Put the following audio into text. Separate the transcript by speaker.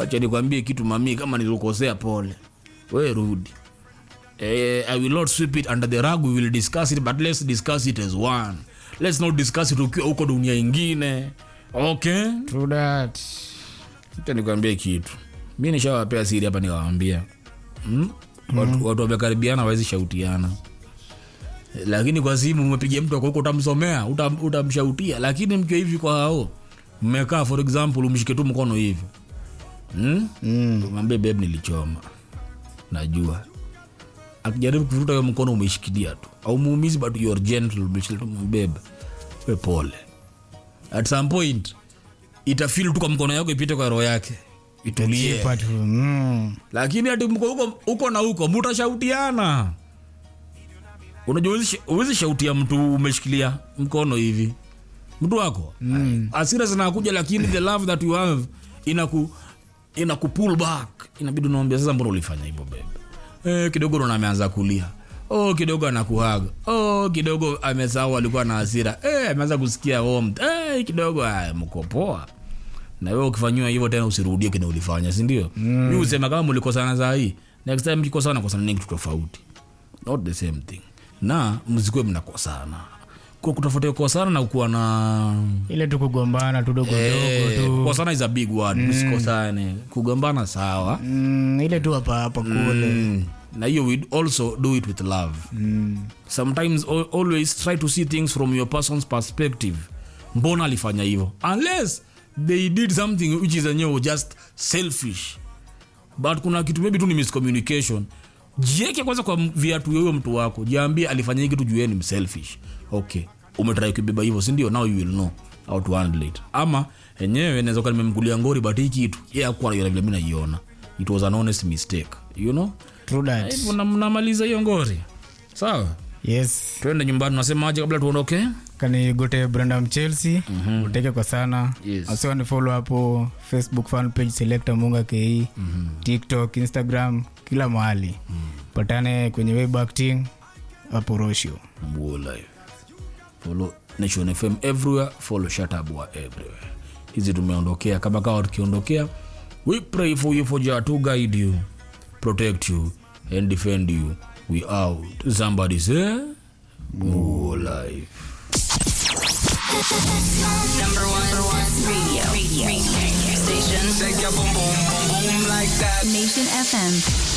Speaker 1: wacha nikwambie kitu mami kama nilikosea pole we rudi eh, i will not sweep it under the rug we will discuss it but let's discuss it as one let's not discuss it ukiwa huko dunia ingine okay
Speaker 2: True that.
Speaker 1: Acha nikwambie kitu mi nishawapea siri hapa nikawambia hmm? watu, watu wamekaribiana wawezi shautiana lakini kwa simu umepiga mtu ako huko utamsomea utam, utamshautia lakini mkiwa hivi kwa hao mmekaa for example umshike tu mkono hivi hmm?
Speaker 2: Mm.
Speaker 1: mwambie beb nilichoma najua akijaribu kuvuta hiyo mkono umeishikilia tu au muumizi but you're gentle umeshikilia tu beb we pole at some point itafil tu kwa mkono yako ipite kwa roho yake itulie
Speaker 2: Chipa tu. Mm.
Speaker 1: lakini ati mko huko huko na huko mutashautiana unajua huwezi- huwezi shautia mtu umeshikilia mkono hivi mtu wako mm. asira zinakuja lakini the love that you have inaku inaku pull back inabidi unaambia sasa mbona ulifanya hivyo bebe eh, kidogo ndo ameanza kulia oh kidogo anakuhaga oh kidogo amesahau alikuwa na hasira eh, ameanza kusikia warmth eh, kidogo aya, mko poa na wewe ukifanyiwa hivyo tena usirudie kile ulifanya si ndio mm. mi usema kama mlikosana saa hii next time mkikosana kosana ni kitu tofauti not the same thing na msikuwe mnakosana kwa kutofautia kukosana na kuwa na
Speaker 2: ile tu kugombana tudogo dogo
Speaker 1: Eh,
Speaker 2: tu
Speaker 1: kukosana is a big word msikosane kugombana sawa
Speaker 2: mm, ile tu hapa hapa kule
Speaker 1: mm. na hiyo we also do it with love
Speaker 2: mm.
Speaker 1: sometimes al- always try to see things from your person's perspective mbona alifanya hivyo unless they did something which is enyewe just selfish but kuna kitu maybe tu ni miscommunication jieke kwanza kwa m- viatu ya huyo mtu wako jiambie alifanya hii kitu juu yeye ni selfish okay umetrai kubeba hivyo sindio now you will know how to handle it ama enyewe naweza kuwa nimemkulia ngori but hii kitu yeye hakuwa anaiona vile mimi naiona it was an honest mistake you know
Speaker 2: True that.
Speaker 1: hivyo na- mnamaliza hiyo ngori sawa
Speaker 2: yes
Speaker 1: twende nyumbani unasemaje kabla tuondoke
Speaker 2: kanigote brandam chelsea mm-hmm. uteke kwa sana
Speaker 1: Yes.
Speaker 2: asiwani follow hapo facebook fan page selecta munga ke mm-hmm. tiktok instagram kila mahali mm-hmm. patane kwenye web acting hapo roshio
Speaker 1: Mbuo live follow nation fm everywhere follow shatabwa everywhere hizi tumeondokea kama kawa tukiondokea we pray for you for jah to guide you protect you and defend you we out somebody say Mbuo live
Speaker 3: Number one, number one radio. radio. radio. Station.
Speaker 4: Shake your boom boom boom boom like that.
Speaker 3: Nation FM.